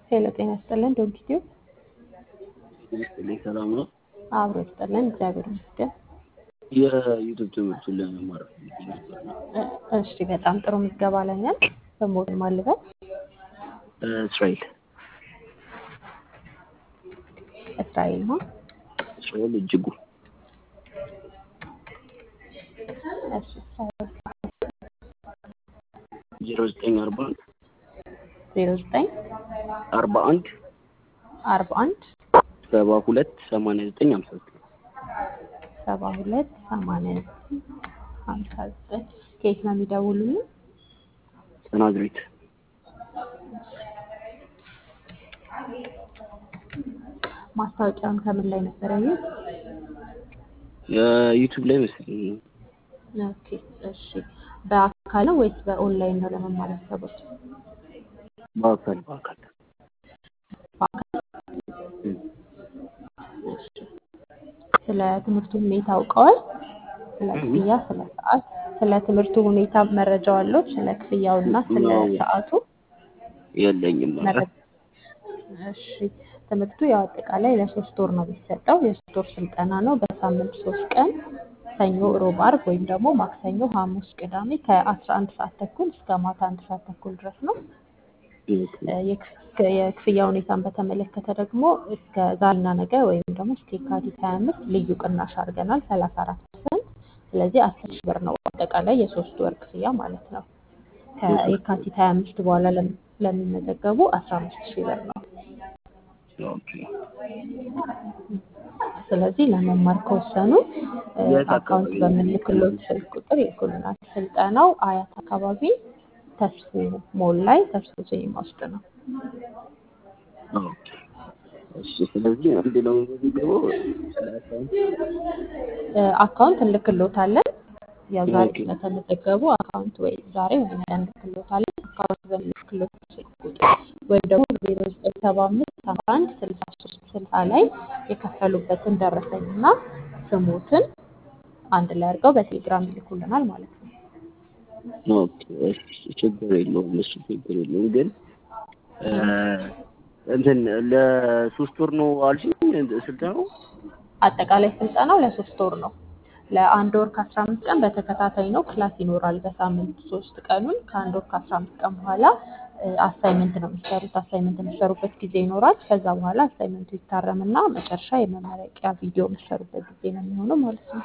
ሄሎ ጤና ይስጥልን ዶንኪቲዩ ይስጥልኝ ሰላም ነው። አብሮ ይስጥልን እግዚአብሔር ይመስገን። የዩቱብ ትምህርቱን ለመማር ፈልጌ ነበር ነው። እ- እሺ በጣም ጥሩ ምዝገባ ላይ ነን። በሞድን ማልበት እስራኤል እስራኤል ነው። እስራኤል እጅጉ እሺ እስራኤል ዜሮ ዘጠኝ አርባ አንድ ዜሮ ዘጠኝ አርባ አንድ አርባ አንድ ሰባ ሁለት ሰማንያ ዘጠኝ ሀምሳ ዘጠኝ ሰባ ሁለት ሰማንያ ዘጠኝ ሀምሳ ዘጠኝ ከየት ነው የሚደውሉልን? ናዝሬት ማስታወቂያውን ከምን ላይ ነበር ያዩት? የዩቱብ ላይ መሰለኝ ነው። ኦኬ እሺ በአካል ነው ወይስ በኦንላይን ነው ለመማር ያሰቡት? በአካል በአካል በአካል እም። እሺ ስለ ትምህርቱ ሁኔታ አውቀዋል? ስለ እም። ክፍያ፣ ስለ ሰዓት፣ ስለ ትምህርቱ ሁኔታ መረጃው አለው? ስለ ክፍያውና ስለ ነው ሰዓቱ የለኝም። ኧረ መረጃ እሺ ትምህርቱ ያው አጠቃላይ ለሶስት ወር ነው የሚሰጠው። የሶስት ወር ስልጠና ነው። በሳምንት ሶስት ቀን ሰኞ፣ ሮብ፣ አርብ ወይም ደግሞ ማክሰኞ፣ ሐሙስ፣ ቅዳሜ ከአስራ አንድ ሰዓት ተኩል እስከ ማታ አንድ ሰዓት ተኩል ድረስ ነው። ኦኬ። እ የክፍ- የክፍያ ሁኔታን በተመለከተ ደግሞ እስከ ዛሬና ነገ ወይም ደግሞ እስከ የካቲት 25 ልዩ ቅናሽ አድርገናል 34 ፐርሰንት። ስለዚህ 10 ሺህ ብር ነው አጠቃላይ የሶስት ወር ክፍያ ማለት ነው። የሶስት ወር ከየካቲት 25 በኋላ ለም- ለሚመዘገቡ 15 ሺህ ብር ነው። ኦኬ። ስለዚህ ለመማር ከወሰኑ እ የት አካውንት አካባቢ ነው በምንልክሎት የሚገኙት? ስልክ ቁጥር ይልኩልናል። ስልጠናው አያት አካባቢ ተስፎ ሞል ላይ ተስፎ ሲኒማ ውስጥ ነው። ኦኬ። እሺ ስለዚህ አንድ ነው የሚገባው ስለ አካውንት እ አካውንት እንልክሎታለን። ያው ዛሬ ኦኬ ስለተመዘገቡ አካውንት ወይ ዛሬ ወይ ነገ እንልክሎታለን። አካውንት በምንልክሎት ስልክ ቁጥር ወይም ደግሞ ዜሮ ዘጠኝ ሰባ አምስት ሰባ አንድ ስልሳ ሶስት ስልሳ ላይ የከፈሉበትን ደረሰኝና ስሙትን አንድ ላይ አድርገው በቴሌግራም ይልኩልናል ማለት ነው። ኦኬ እሺ ችግር የለውም እሱ ችግር የለውም ግን እ እንትን ለሶስት ወር ነው አልሽኝ ስልጠናው አጠቃላይ ስልጠናው ለሶስት ወር ነው። ለአንድ ወር ከአስራ አምስት ቀን በተከታታይ ነው ክላስ ይኖራል። በሳምንት ሶስት ቀኑን ከአንድ ወር ከአስራ አምስት ቀን በኋላ አሳይመንት ነው የሚሰሩት። አሳይመንት የሚሰሩበት ጊዜ ይኖራል። ከዛ በኋላ አሳይመንቱ ይታረምና መጨረሻ የመመረቂያ ቪዲዮ የሚሰሩበት ጊዜ ነው የሚሆነው ማለት ነው።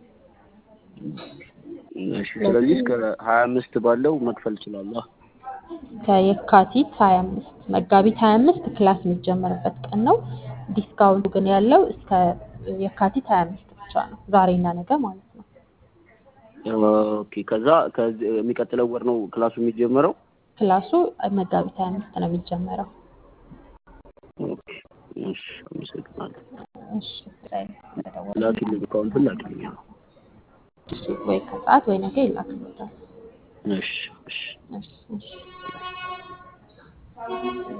እሺ ስለዚህ እስከ ሀያ አምስት ባለው መክፈል እችላለሁ ከየካቲት 25 መጋቢት 25 ክላስ የሚጀመርበት ቀን ነው። ዲስካውንቱ ግን ያለው እስከ የካቲት 25 ብቻ ነው፣ ዛሬና ነገ ማለት ነው። ኦኬ ከዛ ከዚህ የሚቀጥለው ወር ነው ክላሱ የሚጀመረው ክላሱ መጋቢት 25 ነው የሚጀመረው። ኦኬ እሺ አመሰግናለሁ እሺ ስለደወሉ ላኪልኝ አካውንቱን ላኪልኝ እሺ፣ ወይ ከሰዓት ወይ ነገ ይላክልዎታል። እሺ እሺ እሺ እሺ